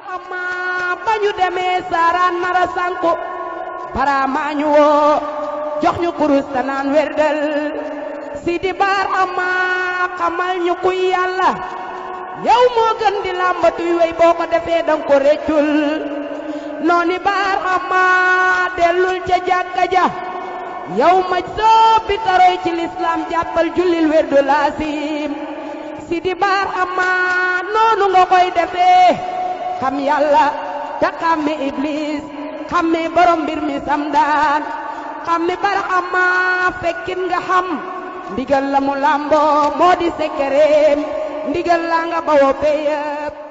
amma ba ñu demee saaraan nara sanku baraamaa ñu woo jox ñu kurus ta naan werdal sidi baar amma xamal ñu kuy yàlla yow moo gën di làmbatuy wey boo ko defee danga ko réccul nooni baar amma dellul ca jàkka ja yow maj soppi taroy ci lislaam jàppal jullil werdu laasim sidi baar amma noonu nga koy defee xam yàlla te xàmme iblis xàmme borom mbir mi samdaan xàmme barxama fekkin nga xam ndigal la mu làmboo moo di sekkereem ndigal la nga bawoo peyëp